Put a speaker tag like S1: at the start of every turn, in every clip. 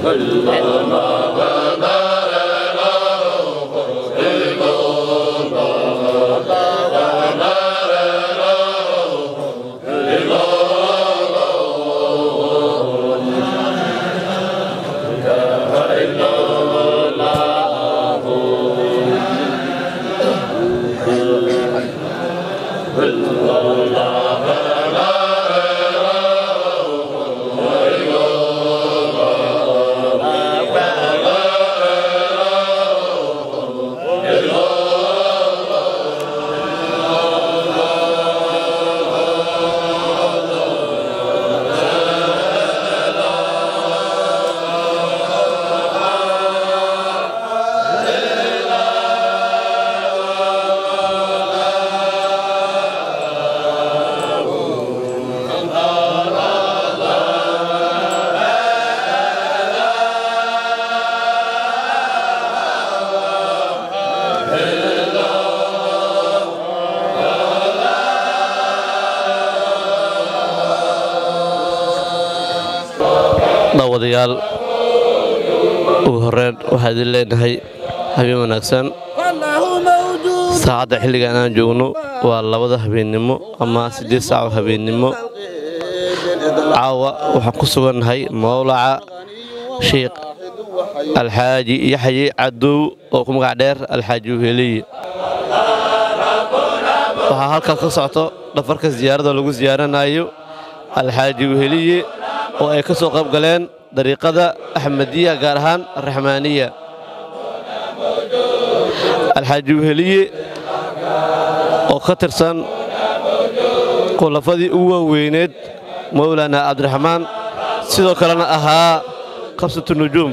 S1: daawadayaal ugu horreyn waxaa idin leenahay habeen wanaagsan saacadda xilligan aan joogno waa labada habeennimo ama siddeed saaco habeennimo caawa waxaan ku sugannahay mawlaca sheikh alxaaji yaxye cadow oo ku magac dheer alxaaji uheliye waxaa halkaas ka socto dhafarka siyaarada lagu siyaaranayo alxaaji uheliye oo ay ka soo qayb galeen dariiqada axmadiya gaar ahaan araxmaaniya alxaaji uheliye oo ka tirsan khulafadii ugu waaweyneed mawlaana cabdiraxmaan sidoo kalena ahaa qabsatu nujuum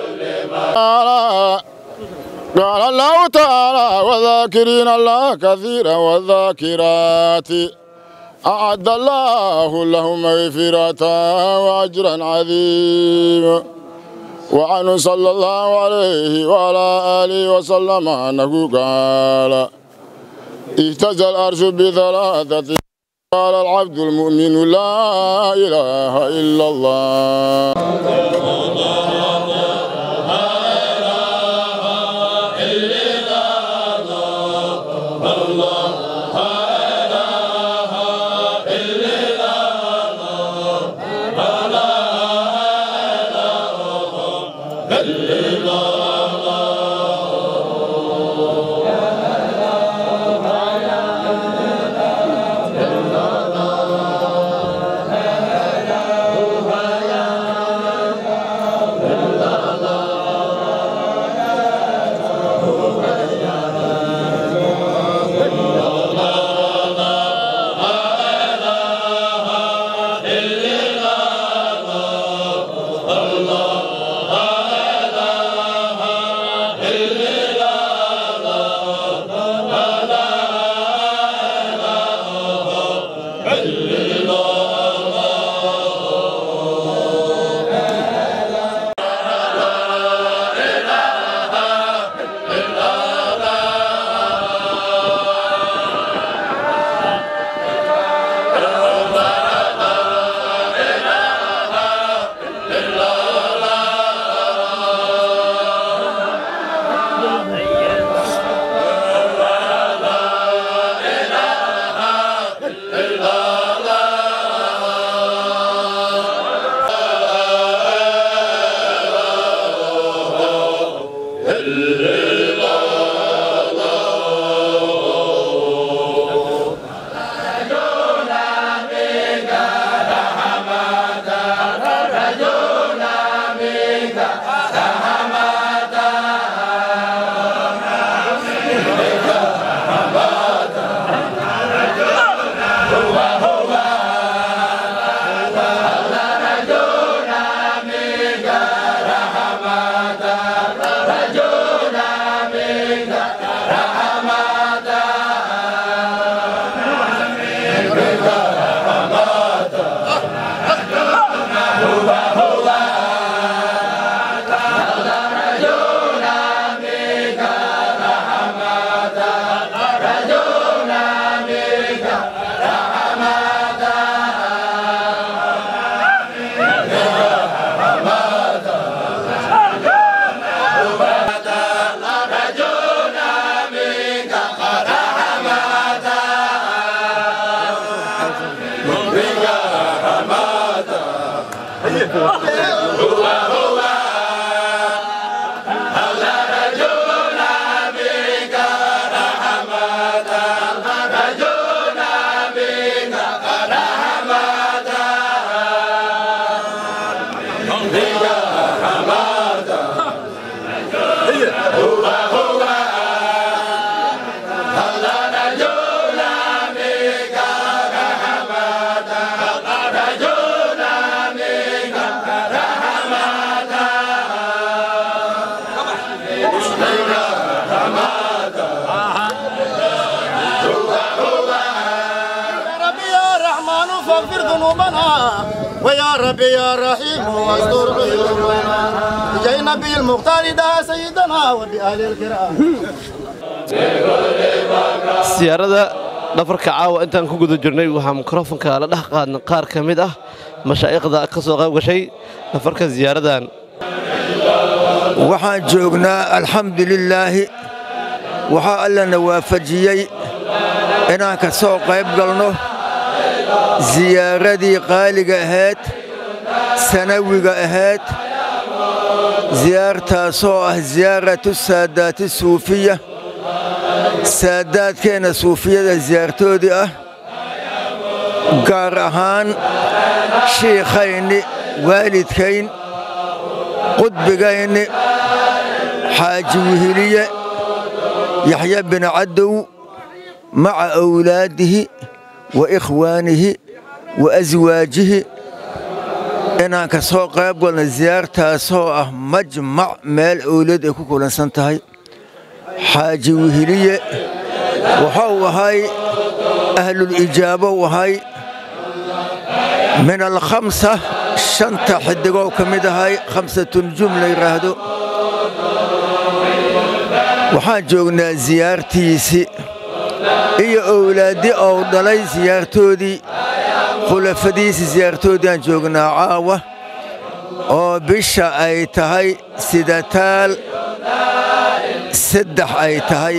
S2: قال الله تعالى وذاكرين الله كثيرا والذاكرات أعد الله لهم مغفرة وأجرا عظيما وعنه صلى الله عليه وعلى آله وسلم أنه قال اهتز الأرش بثلاثة قال العبد المؤمن لا إله إلا الله
S3: ربي يا رحمن فاغفر ذنوبنا ويا ربي يا رحيم واستر عيوبنا بجاه نبي المختار ده سيدنا وبآل الكرام
S1: siyaarada dhafarka caawa intaan ku guda jirnay waxaa mikrofonka la dhex qaadna qaar ka mid ah mashaa'ikhda ka soo qayb gashay dhafarka siyaaradan
S4: waxaan joognaa alxamdulilaahi waxaa allana waafajiyey inaan ka soo qayb galno siyaaradii qaaliga ahayd sanawiga ahayd siyaartaasoo ah siyaaratu saadaati suufiya saadaadkeenna suufiyada siyaartoodii ah gaar ahaan shiikhayni waalidkayn qudbigayni xaaji wihiliye yaxya bin cadow maca awlaadihi wa ikhwaanihi wa aswaajihi inaan ka soo qayb galno siyaartaasoo ah majmac meel owlad ay ku kulansan tahay xaaji wihiliye wuxuu ahay ahlulijaabo u ahay min alkhamsa shanta xidigoo ka mid ahay khamsatunjum la yidhaahdo waxaan joognaa siyaartiisii iyo owlaaddi ou dhalay siyaartoodii khulafadiisii siyaartoodii aan joognaa caawa oo bisha ay tahay sidataal saddex ay tahay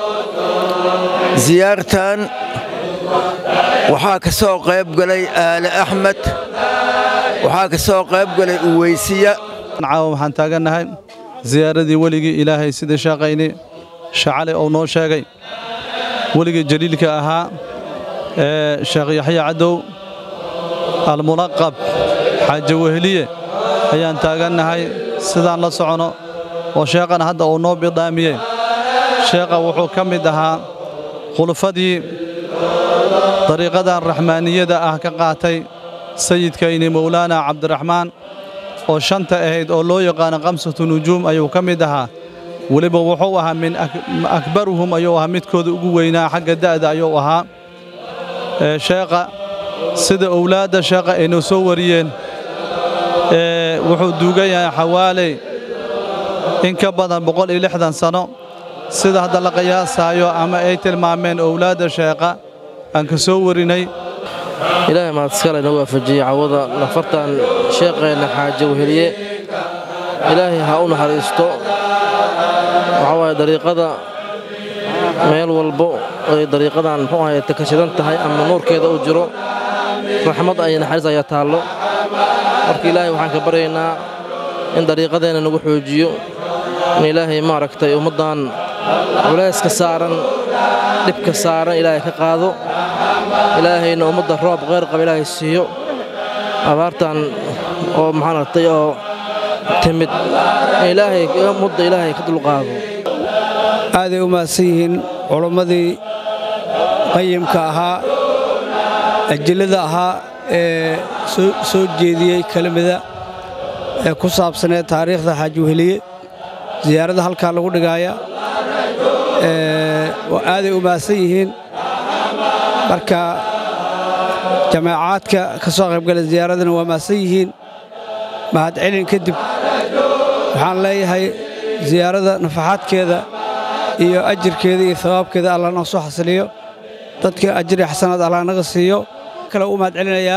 S4: siyaartan waxaa ka soo qayb galay aale axmed waxaa ka soo qayb galay uweysiya
S5: caawa waxaan taagannahay ziyaaradii weligii ilaahay sidii shaaqayni shacali uu noo sheegay weligii jaliilka ahaa ee sheekh yaxya cadow almunaqab xaaji weheliye ayaan taagannahay sidaan la socono oo sheekhana hadda uu noo bidhaamiyey sheekha wuxuu ka mid ahaa khulufadii dariiqadan raxmaaniyada ah ka qaatay sayidkayni mowlaana cabdiraxmaan oo shanta ahayd oo loo yaqaano khamsatu nujuum ayuu ka mid ahaa weliba wuxuu ahaa min akbaruhum ayuu ahaa midkooda ugu weynaa xagga da'da ayuu ahaa sheekha sida owlaadda sheekha aynoo soo wariyeen wuxuu duugan yahay xawaaley in ka badan boqol iyo lixdan sano sida hadda la qiyaasaayo ama ay tilmaameen owlaadda sheekha aan ka soo warinay
S6: ilaahay mahadskale na waafajiyey cawada nafartan sheeqeenna xaaje weheliye ilaahay ha u naxariisto waxaa waaye dariiqada meel walbo ay dariiqadan muxuu ahay takashadan tahay ama nuurkeeda uu jiro raxmad ay naxariis ayaa taallo marka ilaahay waxaan ka baryaynaa in dariiqadeenna nagu xoojiyo in ilaahay maaragtay ummaddan culayska saaran dhibka saaran ilaahay ka qaado ilaahayna ummadda roob kheyr qaba ilaahay siiyo abaartan oo maxaanartay oo timid ilaahay ummadda ilaahay ka dulqaado
S7: aaday u mahadsan yihiin culammadii qayimka ahaa ajillada ahaa ee soo jeediyey kelimada ee ku saabsaneed taariikhda xaaji weheliye siyaarada halkaa lagu dhigaaya aaday u mahadsan yihiin marka jamaacaadka ka soo qaybgala ziyaaradana waa mahadsan yihiin mahadcelin kadib waxaan leeyahay ziyaarada nafaxaadkeeda iyo ajirkeeda iyo hawaabkeeda allah noo soo xasiliyo dadka ajiri xasanaad allah naga siiyo kale u mahadcelinayaa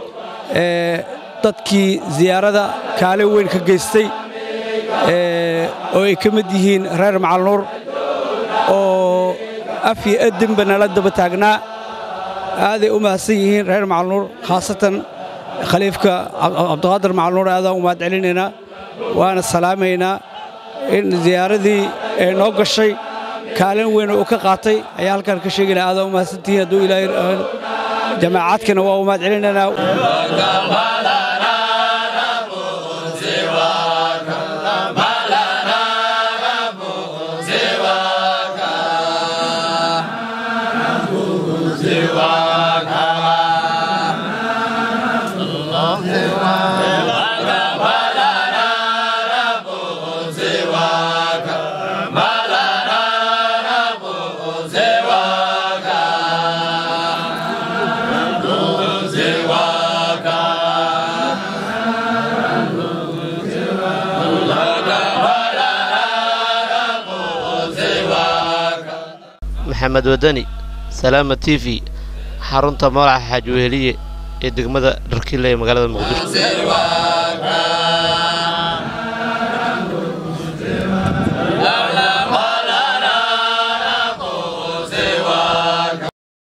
S7: dadkii ziyaarada kaalin weyn ka geystay oo ay ka mid yihiin reer macalnuur oo af iyo adinba nala daba taagnaa aaday u mahadsan yihiin reer macalnuur khaasatan khaliifka cabdiqaadir macalnuur aadaan u mahad celinaynaa waana salaamaynaa in ziyaaradii ee noo gashay kaalin weyn uu ka qaatay ayaa halkan ka sheegayna aadaan u mahadsantihiin hadduu ilaahay jamaacaadkana waa u mahad celinaynaa
S1: maxamed wadani salaama t v xarunta mawlaca xaaji weheliye ee degmada dharkiile ee magaalada muqdisho